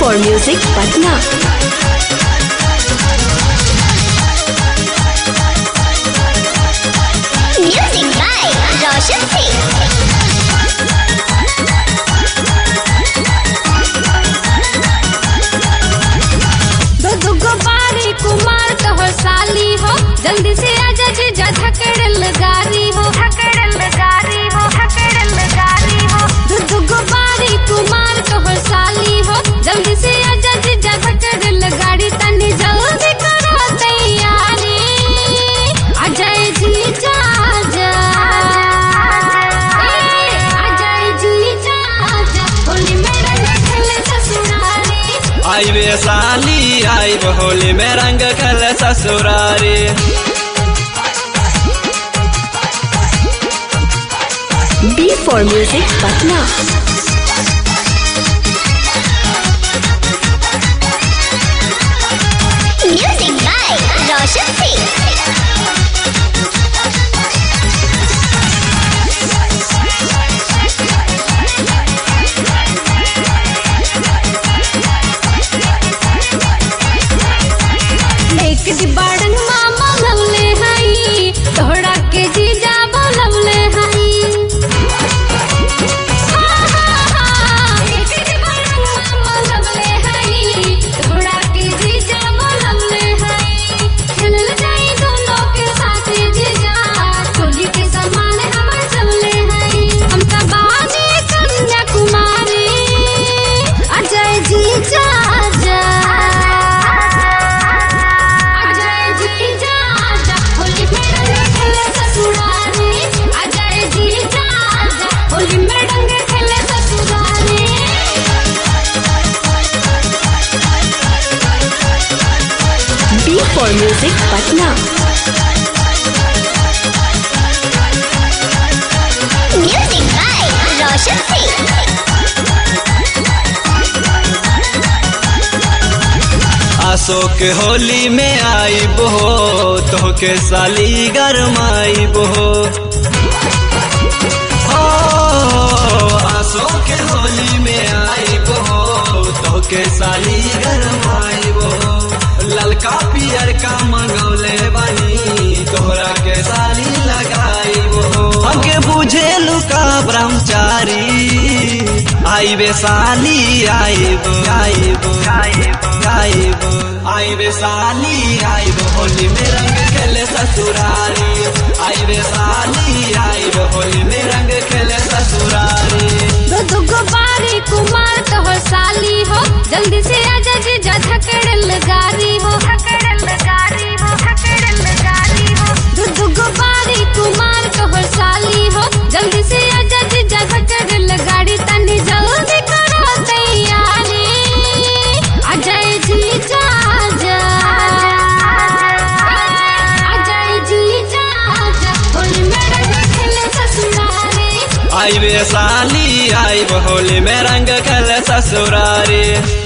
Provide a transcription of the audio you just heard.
for Music Patna. Music by Roshan Singh. दो दुगो बारी कुमार तोहर साली हो जल्दी से आजा जीजा धकड़ल गारी हो धकड़ल गारी हो धकड़ल गारी हो दो दुगो बारी कुमार तोहर साली हो जल्दी से आजा जीजा धकड़ल गाड़ी तनी जल्दी करो तैयारी अजय जीजा आजा ए, अजय जीजा आजा होली में रंग खेले ससुरारी आई वे साली आई वो होली में रंग खल ससुरारी B for Music Patna. Music by Roshan Singh. एक डिबाड़न मामा लवले हई तोहरा के जीजा बोलवले हई हाँ, हाँ, हाँ। एक डिबाड़न मामा लवले हई, तोहरा के जीजा बोलवले हई। खेलल जाई दोनों के साथ जीजा, टोली के सामान हमर चलले हई। हम सब बानी कन्याकुमारी, अजय जीजा आजा अजय जीजा आजा होली में रंग खेले ससुरारी अजय जीजा आजा होली में रंग खेले ससुरारी B for Music Patna. Music by Roshan Singh. Ashok Holi में आई बो तो के साली गरमाई बो अशोक होली में आई बो तो के साली गरमाई बो ललका पियर का मंगौले बनी तोहरा के साली लगाई बो हमके बुझे लुका ब्रह्मचारी आई बे साली आइब आइब आइब आइब आई बे साली आइब होली में रंग खेले ससुरारी आई बे साली आइब होली में रंग खेले ससुरारी दो दुगो बारी कुमार तोहर साली हो जल्दी से आजा जीजा धकड़ल गारी हो धकड़ल गारी हो धकड़ल गारी हो दो दुगो बारी कुमार तोहर साली हो जल्दी से आजा जीजा धकड़ल गाड़ी तनी जल्दी करो तैयारी अजय जीजा आजा अजय जीजा आजा होली में रंग खेले ससुरारी आई बे साली आइब होली में रंग खेले ससुरारी